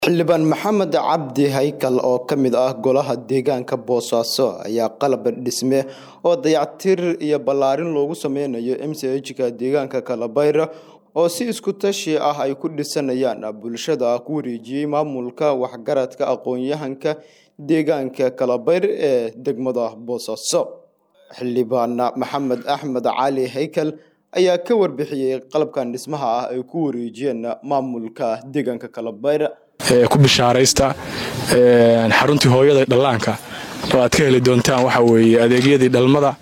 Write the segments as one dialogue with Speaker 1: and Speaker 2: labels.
Speaker 1: xildhibaan maxamed cabdi haykal oo ka mid ah golaha deegaanka boosaaso ayaa qalab dhisme oo dayactir iyo ballaarin loogu sameynayo mchka deegaanka kalabayra oo si isku tashi ah ay ku dhisanayaan bulshada ku wareejiyey maamulka waxgaradka aqoon-yahanka deegaanka kalabayr ee degmada boosaaso xildhibaan maxamed axmed cali haykal ayaa ka warbixiyey qalabkan dhismaha ah ay ku wareejiyeen maamulka deegaanka kalabayr
Speaker 2: ku bishaaraysta xaruntii hooyada dhallaanka oo aad ka heli doontaan waxa weeye adeegyadii dhalmada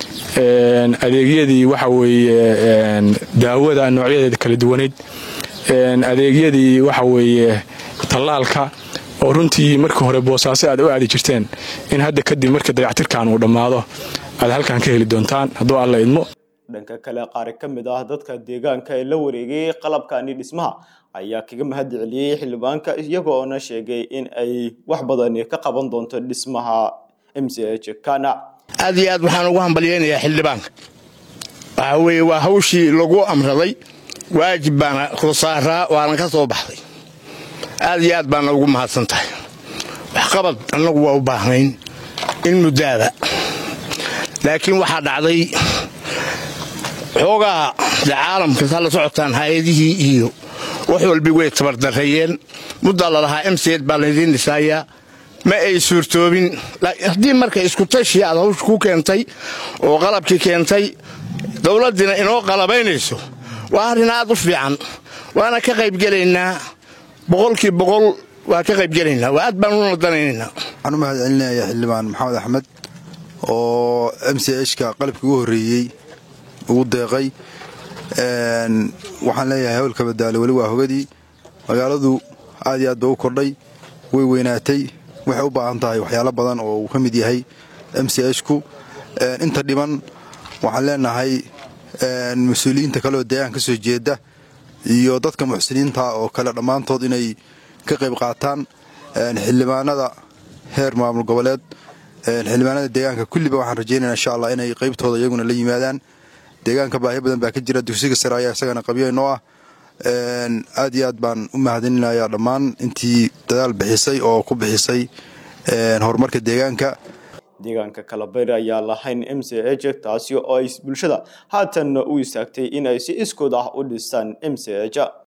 Speaker 2: adeegyadii waxa weeye daawada noocyadeeda kala duwaneyd adeegyadii waxa weeye tallaalka oo runtii markii hore boosaaso aad u aadi jirteen in hadda kadib markii dayactirkan uu dhammaado aad halkan ka heli doontaan hadduu alla idmo
Speaker 1: dhanka kale qaar ka mid ah dadka deegaanka ee la wareegay qalabkani dhismaha ayaa kaga mahad celiyey xildhibaanka iyagoona sheegay in ay wax badani ka qaban doonto dhismaha m c h kana
Speaker 3: aad iyo aad waxaan ugu hambalyaynayaa xildhibaanka waxaa weeye waa hawshii lagu amraday waajib baana khusaaraa waana ka soo baxday aad iyo aad baana ugu mahadsan tahay waxqabad annagu waa u baahnayn in muddaada laakiin waxaa dhacday xoogaa de caalamka saa la socotaan hay-adihii iyo wax walbi way tabardarreeyeen muddaa lalahaa emseed baa laydiin dhisaayaa ma ay suurtoobin haddii marka iskutashi aad hawsha ku keentay oo qalabkii keentay dowladdiina inoo qalabaynayso waa arrin aad u fiican waana ka qaybgelaynaa boqolkii boqol waa ka qaybgelaynaa waa aad baan u nadanaynaynaa
Speaker 4: waxaan u mahad celinayaa xildhibaan maxamed axmed oo m c hka qalabkii ugu horreeyey ugu deeqay waxaan leeyahay hawlka badaale weli waa hogadii magaaladu aad iyo aad ba u kordhay way weynaatay waxay u baahan tahay waxyaalo badan oo uu ka mid yahay m c hku inta dhiman waxaan leenahay mas-uuliyiinta kaleoo deegaan ka soo jeeda iyo dadka muxsiniinta oo kale dhammaantood inay ka qayb qaataan xildhibaanada heer maamul goboleed xildhibaanada deegaanka kulliba waxaan rajaynaya insha allah inay qaybtooda iyaguna la yimaadaan deegaanka baahi badan baa ka jira dugsiga sare ayaa isagana qabyo inoo ah aad iyo aad baan u mahadininayaa dhammaan intii dadaal bixisay oo ku bixisay horumarka deegaanka
Speaker 1: deegaanka kalabayr ayaa lahayn m c h taasi oo ay bulshada haatan u istaagtay in ay si iskood ah u dhistaan m c h